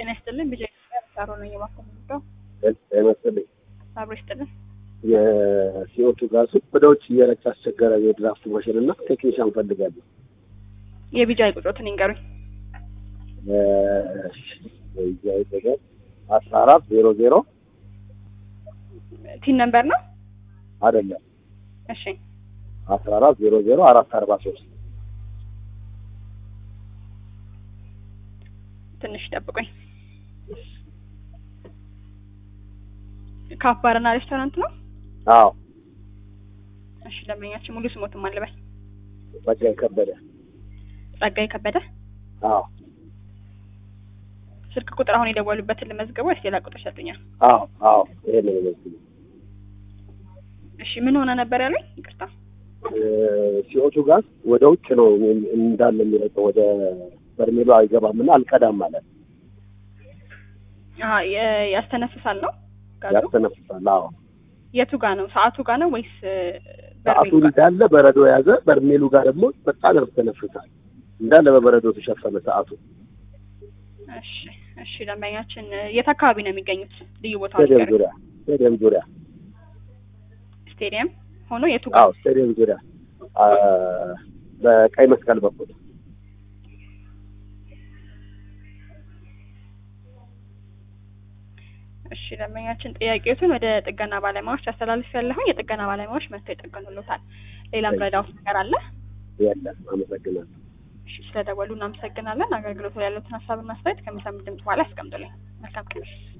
ጤና ይስጥልን። ቢጃ ሳሮ ነው የማኮመንደው አይመስልኝ አብሮ ይስጥልን። የሲኦቱ ጋሱ ወደ ውጭ እየረጭ አስቸገረ። የድራፍት ማሽን እና ቴክኒሻን ፈልጋለሁ። የቢጃ ቁጥሮትን ይንገሩኝ። አስራ አራት ዜሮ ዜሮ ቲን ነምበር ነው። አይደለም እሺ አስራ አራት ዜሮ ዜሮ አራት አርባ ሶስት ትንሽ ጠብቁኝ። ካፍ ባርና ሬስቶራንት ነው። አዎ እሺ ደንበኛችን ሙሉ ስሞትም አለበል ጸጋዬ ከበደ ጸጋዬ ከበደ። አዎ ስልክ ቁጥር አሁን የደወሉበትን ልመዝገበው ወይስ ሌላ ቁጥር ሰጡኛል? አዎ አዎ ይሄ ነው የሚመስለው። እሺ ምን ሆነ ነበር ያለኝ? ይቅርታ ሲኦቱ ጋዝ ወደ ውጭ ነው እንዳለ የሚረጨው ወደ በርሜሉ አይገባም እና አልቀዳም ማለት አሀ የ- ያስተነፍሳል ነው ጋዙ? ያስተነፍሳል። አዎ የቱ ጋ ነው? ሰዓቱ ጋ ነው ወይስ ሰዓቱ በርሜሉ ጋ? እንዳለ በረዶ የያዘ በርሜሉ ጋር ደግሞ በጣም ያስተነፍሳል። እንዳለ በበረዶ ተሸፈነ ሰዓቱ። እሺ እሺ ደንበኛችን የት አካባቢ ነው የሚገኙት? ልዩ ቦታው ስቴዲየም ንገሩኝ። ዙሪያ ስቴዲየም ዙሪያ ስቴዲየም ሆኖ የቱ ጋ? አዎ ስቴዲየም ዙሪያ አ፣ በቀይ መስቀል በኩል እሺ ደንበኛችን ጥያቄዎትን ወደ ጥገና ባለሙያዎች አስተላልፍ ያለሁኝ የጥገና ባለሙያዎች መጥተው ይጠገኑልዎታል። ሌላም ረዳውት ነገር አለ? የለም። አመሰግናለሁ። እሺ ስለደወሉ እናመሰግናለን። አገልግሎቱ ላይ ያሉትን ሀሳብና አስተያየት ከሚሰሙ ድምጽ በኋላ ያስቀምጡልኝ። መልካም ቀን።